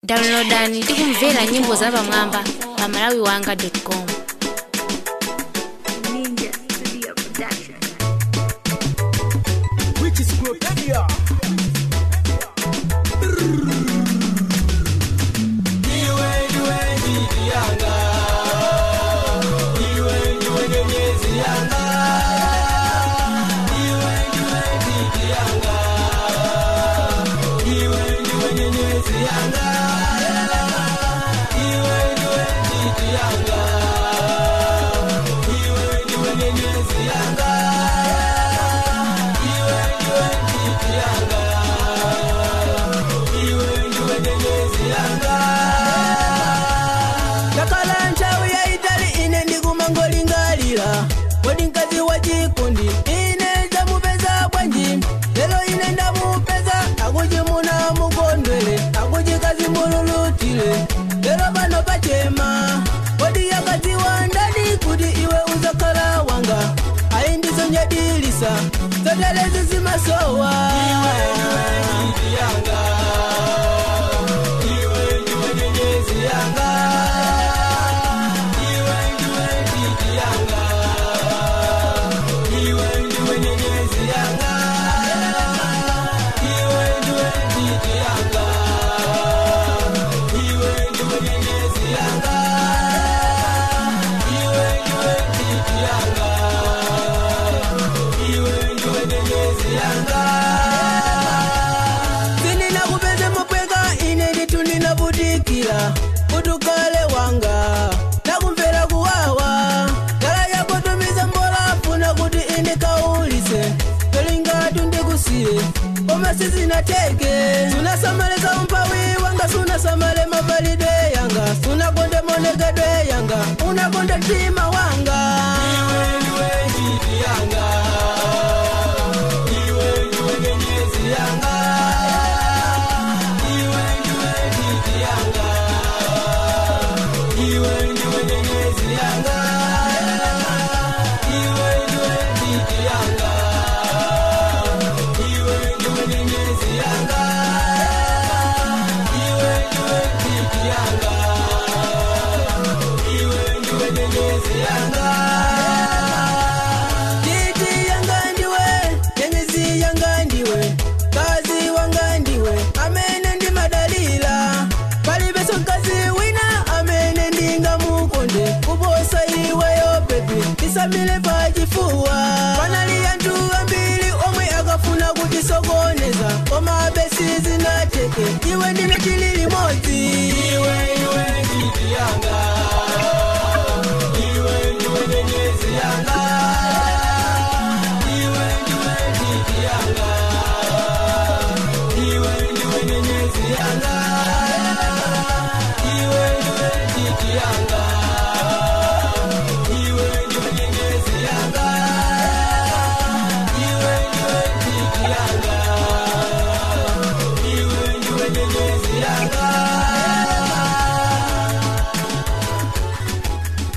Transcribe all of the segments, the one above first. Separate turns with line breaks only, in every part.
downloadani ndi kumvera nyimbo zapamwamba pa malawiwanga.com
Ninja Studio Production.
Which is Glopedia.
ndakhala nthawi yayitali ine ndikumangolingalira kodi mkazi wa chikundi ine ndamupeza bwanji lero ine ndamupeza akuti muna mukondwere akuti kazi mululutire lero pano pachema kodi yakadziwa ndani kuti iwe uzakhala wanga ayi ndizonyadilisa zotelezi zimasowa sindinakupeze mupweka ine nditu ndinavutikira kuti ukale wanga nakumvera kuwawa ngala yakutumiza mbola funa kuti indikaulise pelingatu ndikusiye koma sizinateke sunasamaleza umpawi wanga sunasamale mavalidwe yanga sunakonde monekedwe yanga unakonde mtima wanga Titi yanga ndiwe, nyenyezi yanga ndiwe, kazi wanga ndiwe, amene ndi madalila. Palibenso mkazi wina amene ndingamukonde kuposa iweyo baby, tisamile pachifuwa. Panali anthu ambiri omwe akafuna kutisokoneza, koma besi zinateke, iwe ndine tili limodzi. Iwe, iwe, titi yanga. Iwe ndiwe nyenyezi yanga.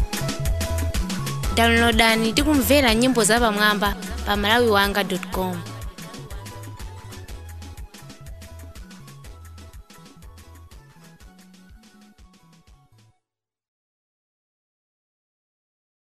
downloadani ndi kumvera nyimbo zapamwamba pa malawiwanga.com